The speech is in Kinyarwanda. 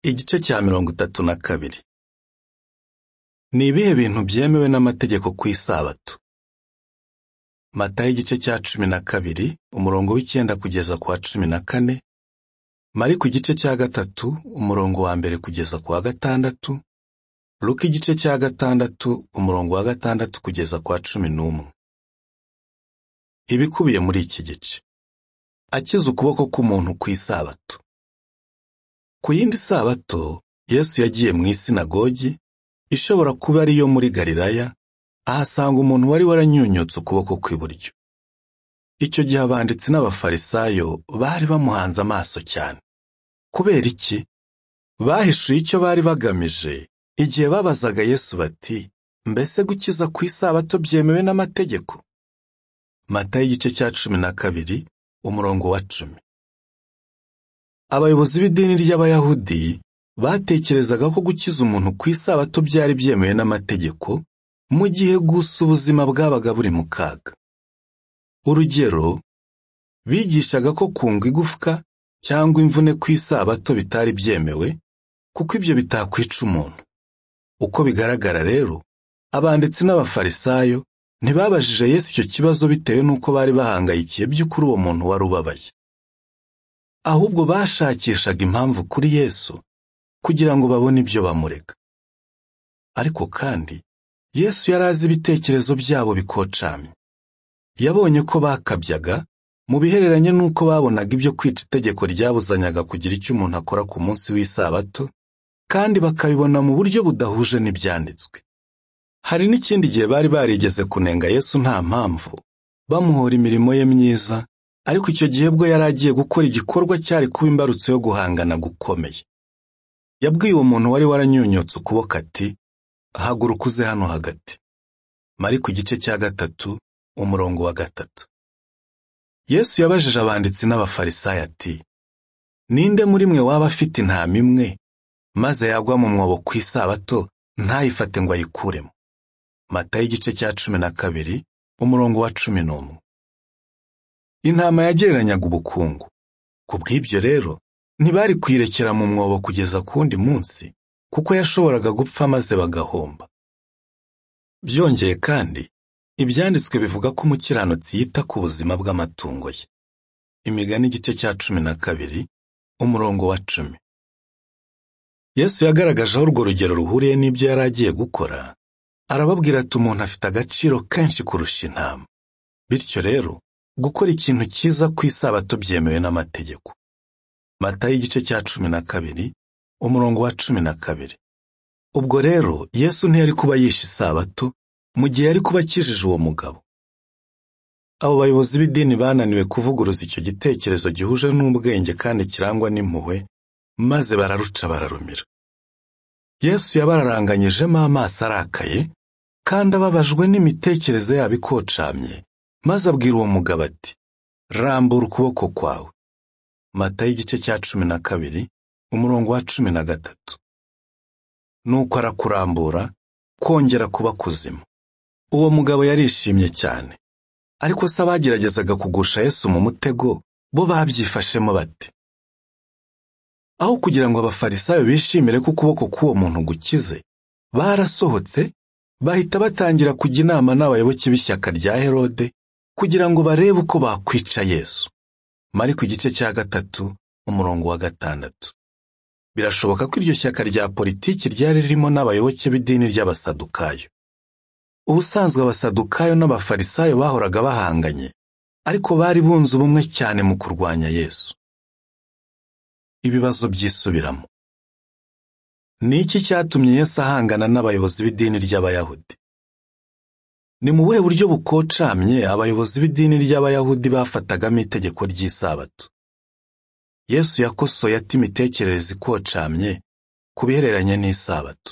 Igice cya mirongo itatu na kabiri. Ni ibihe bintu byemewe n'amategeko ku isabato? Matayo igice cya cumi na kabiri, umurongo w'icyenda kugeza ku wa cumi na kane, Mariko igice cya gatatu, umurongo wa mbere kugeza ku wa gatandatu, Luka igice cya gatandatu, umurongo wa gatandatu kugeza ku wa cumi n'umwe. Ibikubiye muri iki gice. Akiza ukuboko k'umuntu ku isabato. Ku yindi sabato, Yesu yagiye mu isinagogi, ishobora kuba ari iyo muri Galilaya, ahasanga umuntu wari waranyunyutse ukuboko kw'iburyo. Icyo gihe abanditsi n'abafarisayo bari bamuhanze amaso cyane. Kubera iki? Bahishuye icyo bari bagamije igihe babazaga Yesu bati, mbese gukiza ku isabato byemewe n'amategeko? Matayo igice cya cumi na kabiri, umurongo wa cumi. Abayobozi b'idini ry'Abayahudi batekerezaga ko gukiza umuntu ku isabato byari byemewe n'amategeko, mu gihe gusa ubuzima bwabaga buri mu kaga. Urugero, bigishaga ko kunga igufwa cyangwa imvune ku isabato bitari byemewe, kuko ibyo bitakwica umuntu. Uko bigaragara rero, abanditsi n'abafarisayo ntibabajije Yesu icyo kibazo bitewe n'uko bari bahangayikiye by'ukuri uwo muntu wari ubabaye. ahubwo bashakishaga impamvu kuri Yesu kugira ngo babone ibyo bamurega. Ariko kandi Yesu yari azi ibitekerezo byabo bikocamye. Yabonye ko bakabyaga mu bihereranye n'uko babonaga ibyo kwica itegeko ryabuzanyaga kugira icyo umuntu akora ku munsi w'isabato, kandi bakabibona mu buryo budahuje n'ibyanditswe. Hari n'ikindi gihe bari barigeze kunenga Yesu nta mpamvu, bamuhora imirimo ye myiza, ariko icyo gihe bwo yari agiye gukora igikorwa cyari kuba imbarutso yo guhangana gukomeye. Yabwiye uwo muntu wari waranyunyutse ukuboko ati, haguruka uze hano hagati. Mariko igice cya gatatu, umurongo wa gatatu. Yesu yabajije abanditsi n'abafarisayo ati, ninde muri mwe waba afite intama imwe, maze yagwa mu mwobo ku isabato, ntayifate ngo ayikuremo. Matayo igice cya cumi na kabiri, umurongo wa cumi n'umwe. Intama yagereranyaga ubukungu. Ku bw'ibyo rero, ntibari kuyirekera mu mwobo kugeza ku wundi munsi, kuko yashoboraga gupfa maze bagahomba. Byongeye kandi, ibyanditswe bivuga ko umukiranutsi yita ku buzima bw'amatungo ye. Imigani igice cya cumi na kabiri, umurongo wa cumi. Yesu yagaragaje aho urwo rugero ruhuriye n'ibyo yari agiye gukora, arababwira ati umuntu afite agaciro kenshi kurusha intama. Bityo rero, gukora ikintu cyiza ku isabato byemewe n'amategeko. Matayo igice cya cumi na kabiri, umurongo wa cumi na kabiri. Ubwo rero, Yesu ntiyari kuba yishe isabato, mu gihe yari kuba akijije uwo mugabo. Abo bayobozi b'idini bananiwe kuvuguruza icyo gitekerezo gihuje n'ubwenge kandi kirangwa n'impuhwe, maze bararuca bararumira. Yesu yabararanganyijemo amaso arakaye, kandi ababajwe n'imitekerereze yabo ikocamye, maze abwira uwo mugabo ati rambura ukuboko kwawe matayo igice cya cumi na kabiri umurongo wa cumi na gatatu nuko arakurambura kongera kuba kuzima uwo mugabo yarishimye cyane ariko se abageragezaga kugusha yesu mu mutego bo babyifashemo bate aho kugira ngo abafarisayo bishimire ko ukuboko k'uwo muntu gukize barasohotse bahita batangira kujya inama n'abayoboke b'ishyaka rya herode kugira ngo barebe uko bakwica Yesu. Mariko igice cya gatatu, umurongo wa gatandatu. Birashoboka ko iryo shyaka rya politiki ryari ririmo n'abayoboke b'idini ry'abasadukayo. Ubusanzwe abasadukayo n'abafarisayo bahoraga bahanganye, ariko bari bunze ubumwe cyane mu kurwanya Yesu. Ibibazo byisubiramo. Ni iki cyatumye Yesu ahangana n'abayobozi b'idini ry'Abayahudi? Ni mu buhe buryo bukocamye abayobozi b'idini ry'Abayahudi bafatagamo itegeko ry'isabato? Yesu yakosoye ati imitekerereze ikocamye ku bihereranye n'isabato.